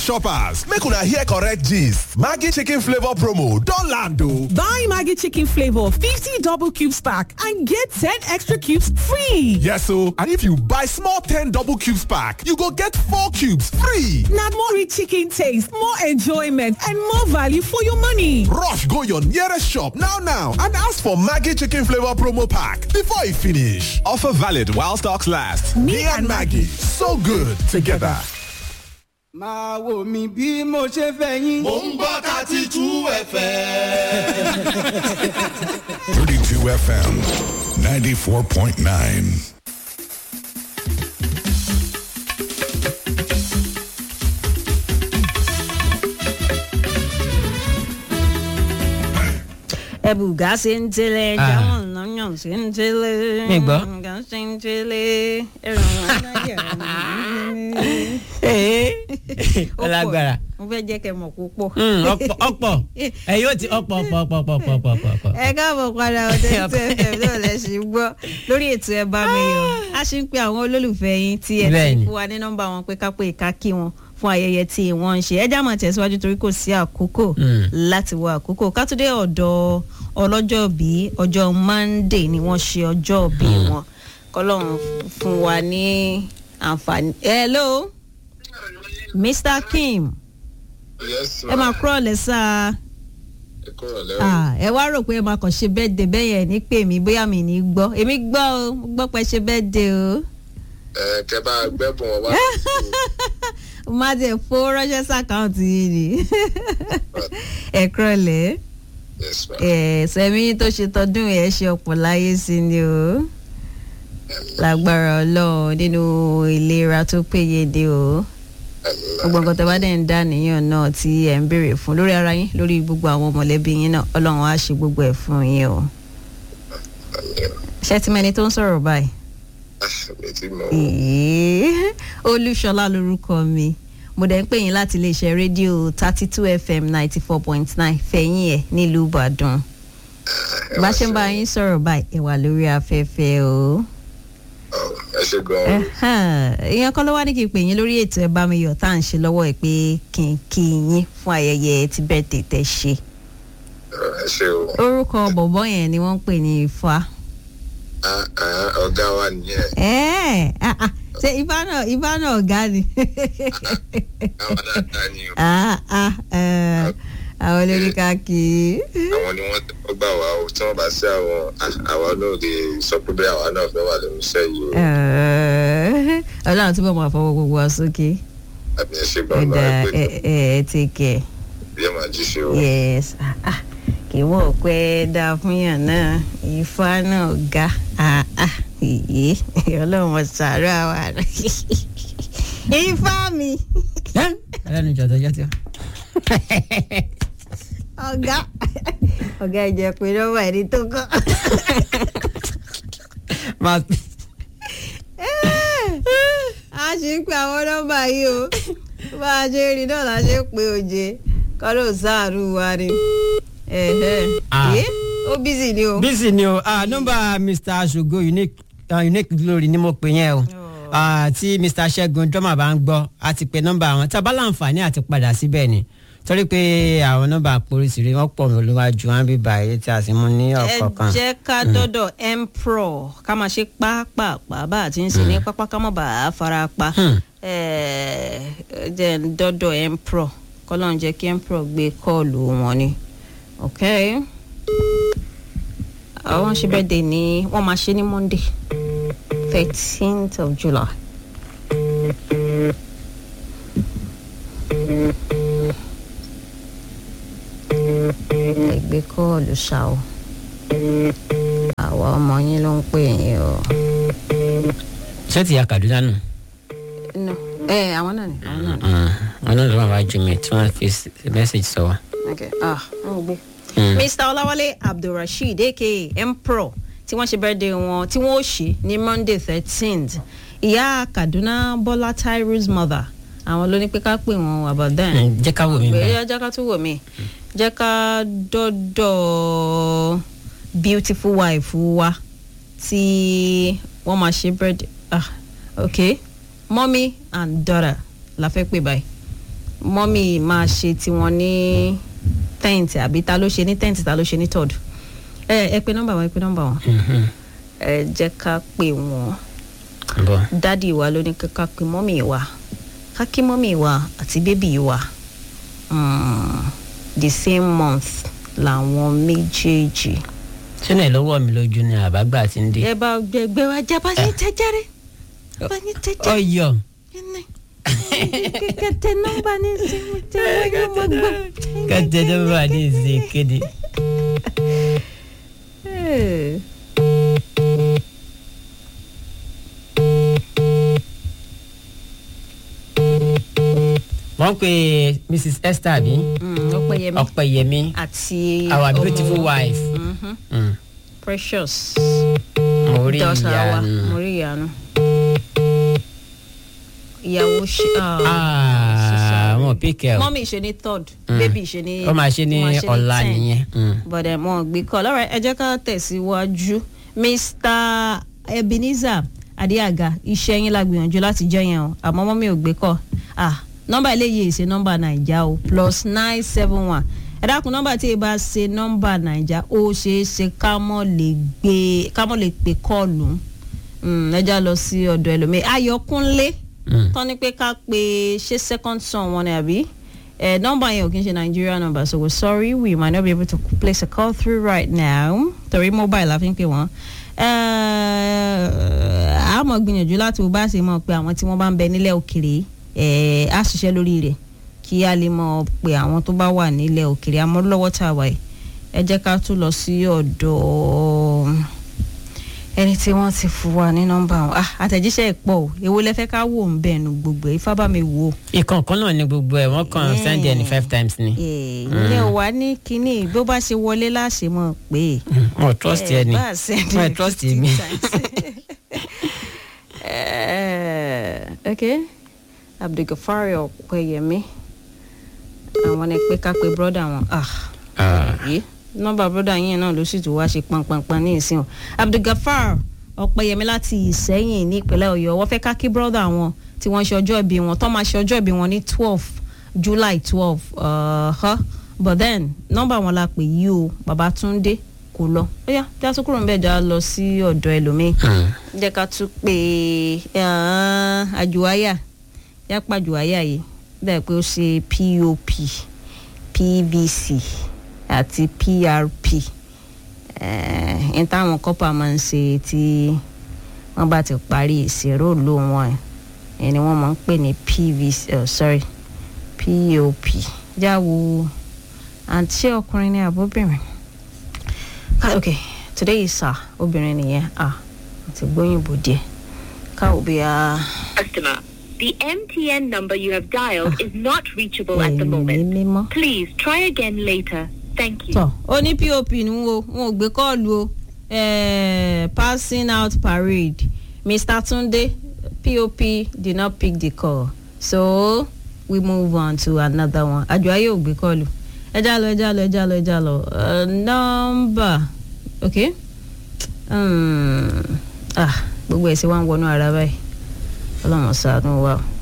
shoppers, make una hear correct gist. Maggie chicken flavor promo don land o. Buy Maggie chicken flavor 50 double cubes pack and get 10 extra cubes free. Yes o, and if you buy small 10 double cubes pack, you go get 4 cubes free. Na more rich chicken taste, more enjoyment and more value for your money. Rush go your nearest shop now now and ask for Maggie chicken flavor promo pack before e finish. Offer valid while stocks last. Me and Maggie, so good together. máa wò mí bí mo ṣe fẹ́ yín. mò ń gbọ́ thirty two fm. 32 FM 94.9. ẹbùgá ṣe ń tẹ́lẹ̀ jáwọn lọ́yàn ṣe ń tẹ́lẹ̀ Mi gbọ́. ẹbùgá ṣe ń tẹ́lẹ̀ ẹ̀rọ ọ̀nàjà ọlágbára mo fẹ́ jẹ́ kẹ́ mọ̀ púpọ̀. ọ̀pọ̀ ọ̀pọ̀ ẹ yóò ti ọ̀pọ̀ ọ̀pọ̀ ọ̀pọ̀ ọ̀pọ̀ ọ̀pọ̀ ọ̀pọ̀ ọ̀pọ̀. ẹ káàbọ̀ padà ọdẹ tí ẹ fẹ́ náà lẹ ṣì ń gbọ́ lórí ètò ẹ bá mi yọ a ṣì ń pe àwọn olólùfẹ́ yín tí ẹ ti Bẹ́ẹ̀ni. fún wa ní nọ́mbà wọn pé ká pé ká kí wọn fún ayẹyẹ tí wọ́n ń ṣe ẹ já máa tẹ̀síwájú torí kò sí àkókò Mm. láti wọ àkókò ká tó dé ọ̀dọ̀ ọlọ́jọ́ bí ọjọ́ monday ni wọ́n ṣe ọjọ́ bí wọn kọ́lọ́run fún wa ní àǹfààní. hello mr kim yes ẹ máa kúrò lẹ́sà ẹ kúrò lẹ́wọ̀n. ah ẹ wá rò pé ẹ máa kàn ṣe bẹ́ẹ̀dẹ̀ bẹ́ẹ̀ yẹn ní pè mí bóyá mi ní gbọ́ èmi gbọ́ o mo gbọ́ pé ṣe bẹ́ẹ̀dẹ̀ o ẹ kẹ bá gbẹ́bùn wọn wá. mo máa tẹ̀ fowó ránṣẹ́ sàkáǹtì yìí ni ẹ kúrọ̀lẹ́ yes ma. ẹ sẹ́mi tó ṣe tọdún ẹ̀ ṣe ọ̀pọ̀ láyé sí ni o lágbára ọlọ́run nínú ìlera tó péye dé o gbogbo nǹkan tó bá dẹ̀ ń dá níyàn náà tí ẹ̀ ń béèrè fún lórí ara yín lórí gbogbo àwọn mọ̀lẹ́bí yín náà ọlọ́run á ṣe gbogbo ẹ̀ fún yín o ṣé tí mẹni tó ń sọ̀rọ̀ báyìí. mi ti mọ Èé, olúṣọlá lorúkọ mi mo dẹ̀ ń pè yín láti iléeṣẹ́ rédíò thirty two fm ninety four point nine fẹ̀yìn ẹ̀ nílùú ìbàdàn bá ṣe ń bá yín sọ̀rọ̀ báyìí ẹ wà lórí afẹ́fẹ́ o. ẹ ṣe gan-an. Ẹhán, ìyẹn kọ́ ló wá ní kí n pè yín lórí ètò ẹ bá mi yọ̀ tá à ń ṣe lọ́wọ́ ẹ̀ pé kí n kí yín fún ayẹyẹ ti birthday tẹ́ ṣe. ẹ ṣe o. orúkọ bọ̀bọ́ yẹn ni wọ́n ń pè ní ifá. Ah, ah, ọ̀gá wa nìyẹn. Ẹ́ẹ̀, ah, ah, ṣé ifá náà ifá náà ọ̀gá ni. àwọn dáadáa ni o. Ah, ah, eh, àwọn olórí káàkiri. àwọn ni wọ́n tẹ́wọ́ gbà wá o tí wọ́n bá sí àwọn ah, àwa náà lè sọ pé bí àwa náà fẹ́ wà lórí iṣẹ́ yìí o. Eh, ọlọ́run túbọ̀ máa fọwọ́ gbogbo wa sókè. àbí ẹ ṣe ẹ gan-an dá ẹ pé ẹ ẹ take care. bí ẹ máa jí ṣe o. yes ah, ah, kì í wọ́n pẹ́ dáa fún yàn náà ifá náà ga ah, ah, èyí ọlọ́run ọ̀sàrọ̀ àwa rẹ̀ ifá mi ẹlẹ́nu ìjọ tọjọ́ tí ó. ọ̀gá ọ̀gá ìjẹ́ pé nọ́mbà ẹni tó kọ́. máa a ṣe ń pe àwọn nọ́mbà yìí o bá a ṣe rí náà la ṣe ń pe òjé kọ́ ló sáàrù wa ni. Ẹ̀hẹ́. Ah. Ẹ́, ó bísí ni o. bísí ni o ah, nọ́mbà mr aṣogo unique uh, unique glory ni mo pè yẹn o Ah, tí mr ṣẹ́gun drummer bá ń gbọ́ a ti pe nọ́mbà àwọn tí a bá láǹfààní àti padà síbẹ̀ ni torí pé àwọn nọ́mbà poríṣiríṣi wọ́n pọ̀ lóluwájú wọn bí báyìí tí a sì mú ní ẹ ọ̀kọ̀ọ̀kan. jẹ́ ká dọ́dọ̀ empro ká máa ṣe pápápá bá a ti ń ṣe ní pápá ká má bàa fara pa ẹ jẹ́ ń dọ́dọ̀ empro kọ́lọ́n jẹ́ kí empro gbé kọ́ọ̀lù wọn ni ok àwọn ṣe bẹ́ẹ̀ dé ní wọ́n máa ṣe ní monday thirteenth of july. ẹgbẹ́ kọ́ọ̀lù ṣá o àwa ọmọ yín ló ń pè yín o. ṣé ti ya kaduna nù. no ẹ àwọn náà ni àwọn náà ni. wọn náà ló wà wájú mi tí wọn fi mẹ́sàgì sọ wa. okay ah n ò gbé. mr ọláwálé abdulrasheed aka empro tí wọ́n ṣe birthday wọn tí wọ́n ó ṣe ní monday thirteenth ìyá kaduna bọ́lá tyrus mother àwọn ló ní pé ká pè wọ́n about then. Mm, jẹ́ ká wò mí báyìí. bẹ́ẹ̀ jẹ́ ká tún wò mí jẹ́ ká dọ́dọ̀ beautiful wife wa tí wọ́n máa ṣe birthday ah okay mommy and daughter la fẹ́ pè báyìí mọ́mì máa ṣe tiwọn ní tent àbí ta ló ṣe ní tent ta ló ṣe ní third ẹ ẹ pe nọ́mbà wọn ẹ pe nọ́mbà wọn ẹ jẹ́ ká pè wọ́n bọ́ dádì wa ló ní ká ká pe mọ́mì wa ká kí mọ́mì wa àti bébì wa mm, the same month làwọn méjèèjì. sínú ẹ̀ lọ́wọ́ mi lójú ni àbágbà ti ń dé. ẹ bá gbẹgbẹ wa jábá ní tẹjáre bá ní tẹjáre ọyọ ní kẹtẹ nọ́mbà ní sinmi tí wọn yóò mọ gbọ́. kẹtẹ tó bá ní ìsè kéde. Hey. wọ́n pe mrs esther bí Mm, ọpẹ́yẹmí ọ̀pẹ̀yẹmí àti our ọmọ beautiful wife. Mhm. Mm. precious mo rí daughter wa ìyanu. mo rí ìyanu ìyàwó ṣe Ah, wọn píkẹ́ o. mọ́mí ṣe ní third Mm. baby ṣe ní ó máa ṣe ní wọ́n ọ̀la 10. nìyẹn. Mm. bọ̀dẹ̀ mọ́ gbé kọ́ lọ́rọ̀ ẹ jẹ́ ká tẹ̀síwájú mr ebenezer adéaga iṣẹ́ yín la gbìyànjú láti jẹ́ yẹn o àmọ́ mọ́mí ò gbé kọ́ ah nọ́mbà eléyìí ṣe nọ́mbà nàìjà o plus nine seven one ẹ dákun nọ́mbà tí ẹ bá ṣe nọ́mbà nàìjà ó ṣeé ṣe ká mọ̀ lè gbé ká mọ̀ lè pè kọ́ọ̀lù Mm, ẹ já lọ sí ọ̀dọ̀ ẹlòmíì ayọ̀kúnlé Mm. tán ni pé ká pe ṣé second son wọn ni àbí ẹ nọmba yẹn ò kí n ṣe nigeria number so we're sorry we might not be able to place a call through right now torí mobile la fi ń pè wọ́n a mọ̀ gbìyànjú láti wo bá ṣe mọ̀ pé àwọn tí wọ́n bá ń bẹ nílẹ̀ òkèrè ẹ̀ á ṣiṣẹ́ lórí rẹ̀ kí a lè mọ̀ pé àwọn tó bá wà nílẹ̀ òkèrè àmọ́ lọ́wọ́ tá a wà yìí ẹ jẹ́ ká tún lọ sí ọ̀dọ̀ ẹni tí wọ́n ti fún wa ní nọ́mbà wọn ah àtẹ̀jíṣẹ́ ìpọ̀ o èwo lẹ fẹ́ ká wò ń bẹ̀ nu gbogbo ẹ̀ ifá bá mi wò ó. ìkan kan náà ni gbogbo ẹ̀ wọ́n kàn Yeah. send ẹ̀ ní five times ni. ìyẹn ò wá ní kínní bó bá ṣe wọlé láṣẹ mọ̀ pé. wọn ò trust ẹ ni bá a send wọn ò it trust 50 mi. times. Eh, ok abdulgafari ọpẹyẹmí àwọn ni pé ká pe brọ́dà wọn. ah Ah. yìí nọmba broda yín náà ló sì tún wá ṣe pọnpọnpọn ní ìsìn o abdulgafar ọpẹyẹmí láti ìsẹyìn ní ìpínlẹ̀ ọ̀yọ́ wọ́n fẹ́ ká kí broda wọn tí wọ́n ṣe ọjọ́ ìbí wọn tó máa ṣe ọjọ́ ìbí wọn ní twelve july twelve uh, but then nọmba wọn la pè yí o babatunde kò lọ ó yá bí a tún kúrò ń bẹ̀ já lọ sí ọ̀dọ̀ ẹlòmíì Mm. jẹ́ ká tún pé àjùwáyà yápa àjùwáyà yìí dàbí pé ó ṣe pop pvc àti prp ẹ̀ẹ́n táwọn kọ́pà máa ń ṣe tí wọ́n bá ti parí ìṣèrò ló wọn ẹ̀ ni wọ́n máa ń pè ní pvc oh, sorry pop jáwo àǹtí ọkùnrin ní àbóbìnrin Ah, ok today is sir obìnrin nìyẹn ah àti gbóyìnbó díẹ̀ káwọ bí a. Customer, the MTN number you have dialed is not reachable at the ẹ̀mí moment. mímọ́. Please try again later. Thank you. tọ ó ní pop ní wo wọn ò gbé kọ́ọ̀lù o eh, passing out parade mr tunde pop did not pick the call so we move on to another one àjọ ayé ò gbé kọ́ọ̀lù ẹja lọ ẹja lọ ẹja lọ ẹja lọ Eh, nọ́mbà ok Hmm, ah gbogbo ẹ̀ sì wá ń wọnú ara báyìí ọlọ́run ṣàánú wa o.